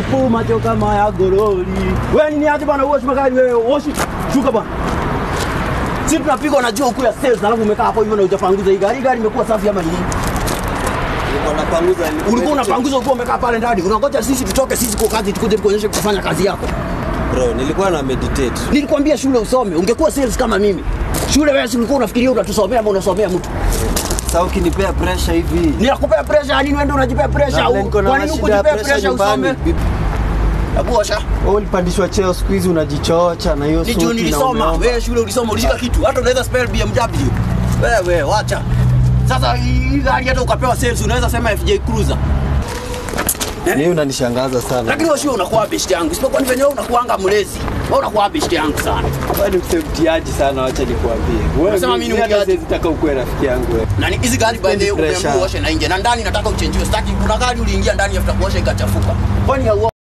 Pu macho kama ya goroli. Wewe nini aje bwana uoshi magari wewe uoshi. Shuka bwana. Sisi tunapigwa na jua ya sales alafu umekaa hapo hivyo na hujapanguza hii gari. Gari imekuwa safi ama nini? Nilikuwa napanguza. Ulikuwa unapanguza ukiwa umekaa pale ndani. Unangoja sisi tutoke sisi kwa kazi tukuje tukuonyeshe kufanya kazi yako. Bro, nilikuwa na meditate. Nilikwambia shule usome, ungekuwa sales kama mimi. Shule wewe si ulikuwa unafikiria utatusomea ama unasomea mtu. Sasa ukinipea pressure hivi. Ninakupea pressure ya nini wewe ndio unajipea pressure? Na vile niko na Kwa nini shida ya ukujipea pressure pressure usome? nyumbani. Hebu osha. Wewe ulipandishwa cheo siku hizi unajichocha na hiyo Ni suti juu na nilisoma. umeomba. Wewe shule ulisoma ulishika kitu. Hata unaweza spell BMW. Wewe wacha. Sasa hii gari hata ukapewa sales unaweza sema FJ Cruiser. Mimi unanishangaza sana. Lakini wewe shule unakuwa best yangu. Isipokuwa ni venye wewe unakuanga mlezi. Wewe unakuwa best yangu sana. Wewe ni mtiaji sana, wacha nikwambie. Wewe Unasema mimi ni hata mtiaji? siwezi taka ukuwe rafiki yangu wewe. Na ni hizi gari by the way Sipendi pressure. umeamua uoshe na nje. Na ndani nataka uchenjiwe. Sitaki kuna gari uliingia ndani after kuosha ikachafuka. Kwani hauo